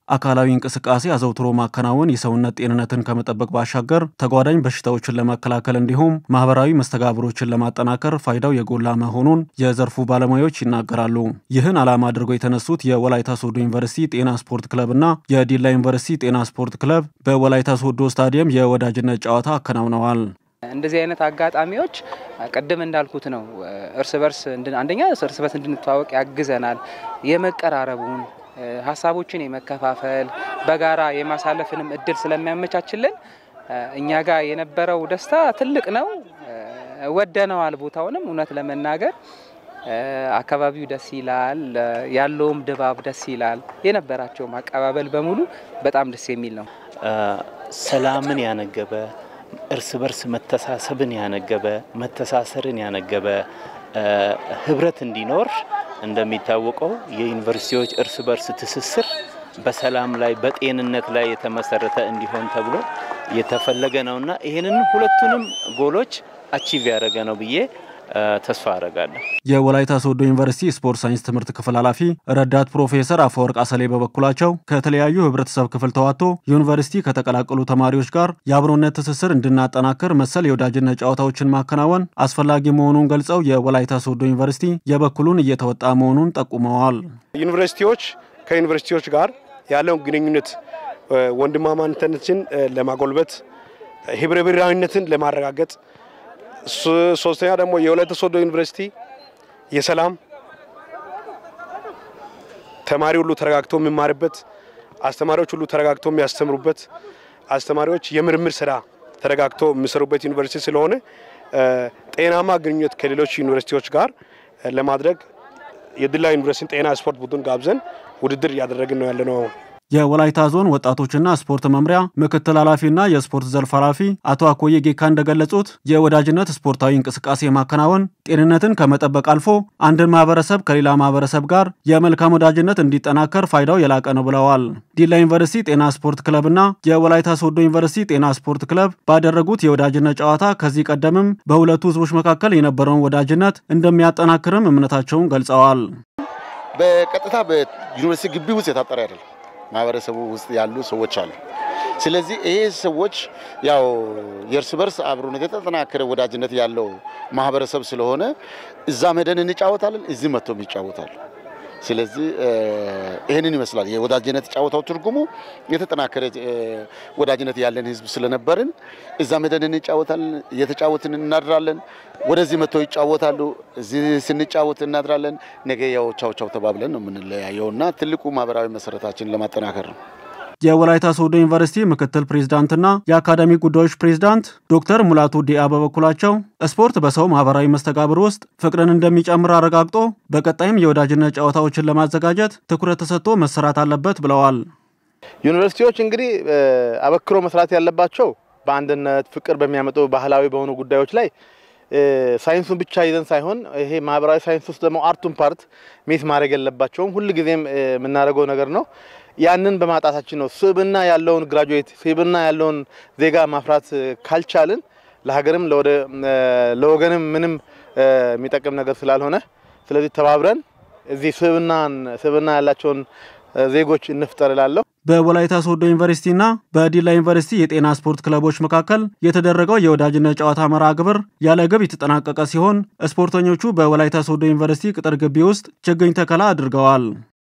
አካላዊ እንቅስቃሴ አዘውትሮ ማከናወን የሰውነት ጤንነትን ከመጠበቅ ባሻገር ተጓዳኝ በሽታዎችን ለመከላከል እንዲሁም ማህበራዊ መስተጋብሮችን ለማጠናከር ፋይዳው የጎላ መሆኑን የዘርፉ ባለሙያዎች ይናገራሉ። ይህን ዓላማ አድርገው የተነሱት የወላይታ ሶዶ ዩኒቨርሲቲ ጤና ስፖርት ክለብና የዲላ ዩኒቨርሲቲ ጤና ስፖርት ክለብ በወላይታ ሶዶ ስታዲየም የወዳጅነት ጨዋታ አከናውነዋል። እንደዚህ አይነት አጋጣሚዎች ቅድም እንዳልኩት ነው። እርስ በርስ አንደኛ እርስ በርስ እንድንተዋወቅ ያግዘናል። የመቀራረቡን ሀሳቦችን የመከፋፈል በጋራ የማሳለፍንም እድል ስለሚያመቻችልን እኛ ጋር የነበረው ደስታ ትልቅ ነው። ወደነዋል። ቦታውንም እውነት ለመናገር አካባቢው ደስ ይላል። ያለውም ድባብ ደስ ይላል። የነበራቸውም አቀባበል በሙሉ በጣም ደስ የሚል ነው። ሰላምን ያነገበ እርስ በርስ መተሳሰብን ያነገበ መተሳሰርን ያነገበ ህብረት እንዲኖር እንደሚታወቀው የዩኒቨርሲቲዎች እርስ በርስ ትስስር በሰላም ላይ በጤንነት ላይ የተመሰረተ እንዲሆን ተብሎ የተፈለገ ነውና ይህንን ሁለቱንም ጎሎች አቺቭ ያደረገ ነው ብዬ ተስፋ አረጋለሁ። የወላይታ ሶዶ ዩኒቨርሲቲ ስፖርት ሳይንስ ትምህርት ክፍል ኃላፊ ረዳት ፕሮፌሰር አፈወርቅ አሰሌ በበኩላቸው ከተለያዩ ህብረተሰብ ክፍል ተዋጥቶ ዩኒቨርሲቲ ከተቀላቀሉ ተማሪዎች ጋር የአብሮነት ትስስር እንድናጠናክር መሰል የወዳጅነት ጨዋታዎችን ማከናወን አስፈላጊ መሆኑን ገልጸው የወላይታ ሶዶ ዩኒቨርሲቲ የበኩሉን እየተወጣ መሆኑን ጠቁመዋል። ዩኒቨርሲቲዎች ከዩኒቨርሲቲዎች ጋር ያለውን ግንኙነት ወንድማማነትን ለማጎልበት ህብረ ብሔራዊነትን ለማረጋገጥ ሶስተኛ ደግሞ የወላይታ ሶዶ ዩኒቨርሲቲ የሰላም ተማሪ ሁሉ ተረጋግቶ የሚማርበት፣ አስተማሪዎች ሁሉ ተረጋግቶ የሚያስተምሩበት፣ አስተማሪዎች የምርምር ስራ ተረጋግቶ የሚሰሩበት ዩኒቨርሲቲ ስለሆነ ጤናማ ግንኙነት ከሌሎች ዩኒቨርሲቲዎች ጋር ለማድረግ የዲላ ዩኒቨርሲቲ ጤና ስፖርት ቡድን ጋብዘን ውድድር እያደረግን ነው ያለነው። የወላይታ ዞን ወጣቶችና ስፖርት መምሪያ ምክትል ኃላፊና የስፖርት ዘርፍ ኃላፊ አቶ አኮየ ጌካ እንደገለጹት የወዳጅነት ስፖርታዊ እንቅስቃሴ ማከናወን ጤንነትን ከመጠበቅ አልፎ አንድን ማህበረሰብ ከሌላ ማህበረሰብ ጋር የመልካም ወዳጅነት እንዲጠናከር ፋይዳው የላቀ ነው ብለዋል። ዲላ ዩኒቨርሲቲ ጤና ስፖርት ክለብና የወላይታ ሶዶ ዩኒቨርሲቲ ጤና ስፖርት ክለብ ባደረጉት የወዳጅነት ጨዋታ ከዚህ ቀደምም በሁለቱ ህዝቦች መካከል የነበረውን ወዳጅነት እንደሚያጠናክርም እምነታቸውን ገልጸዋል። በቀጥታ በዩኒቨርሲቲ ግቢ ውስጥ የታጠረ አይደለም ማህበረሰቡ ውስጥ ያሉ ሰዎች አሉ። ስለዚህ ይሄ ሰዎች ያው የእርስ በርስ አብሮነት የተጠናከረ ወዳጅነት ያለው ማህበረሰብ ስለሆነ እዛ መደን እንጫወታለን፣ እዚህ መጥቶም ይጫወታሉ። ስለዚህ ይህንን ይመስላል የወዳጅነት ጫወታው ትርጉሙ የተጠናከረ ወዳጅነት ያለን ህዝብ ስለነበርን እዛ መደን እንጫወታለን፣ እየተጫወትን እናድራለን። ወደዚህ መጥተው ይጫወታሉ፣ እዚህ ስንጫወት እናድራለን። ነገ ያው ቻው ቻው ተባብለን ነው የምንለያየውና ትልቁ ማህበራዊ መሰረታችንን ለማጠናከር ነው። የወላይታ ሶዶ ዩኒቨርሲቲ ምክትል ፕሬዝዳንትና የአካዳሚክ ጉዳዮች ፕሬዝዳንት ዶክተር ሙላቱ ዲያ በበኩላቸው ስፖርት በሰው ማህበራዊ መስተጋብር ውስጥ ፍቅርን እንደሚጨምር አረጋግጦ በቀጣይም የወዳጅነት ጨዋታዎችን ለማዘጋጀት ትኩረት ተሰጥቶ መሰራት አለበት ብለዋል። ዩኒቨርሲቲዎች እንግዲህ አበክሮ መስራት ያለባቸው በአንድነት ፍቅር በሚያመጡ ባህላዊ በሆኑ ጉዳዮች ላይ ሳይንሱን ብቻ ይዘን ሳይሆን ይሄ ማህበራዊ ሳይንስ ውስጥ ደግሞ አርቱን ፓርት ሚስ ማድረግ የለባቸውም። ሁልጊዜም የምናደርገው ነገር ነው። ያንን በማጣታችን ነው ስብዕና ያለውን ግራጁዌት ስብዕና ያለውን ዜጋ ማፍራት ካልቻልን ለሀገርም ለወገንም ምንም የሚጠቅም ነገር ስላልሆነ ስለዚህ ተባብረን እዚህ ስብዕናን ስብዕና ያላቸውን ዜጎች እንፍጠር እላለሁ። በወላይታ ሶዶ ዩኒቨርሲቲና በዲላ ዩኒቨርሲቲ የጤና ስፖርት ክለቦች መካከል የተደረገው የወዳጅነት ጨዋታ መርሃ ግብር ያለ ግብ የተጠናቀቀ ሲሆን ስፖርተኞቹ በወላይታ ሶዶ ዩኒቨርሲቲ ቅጥር ግቢ ውስጥ ችግኝ ተከላ አድርገዋል።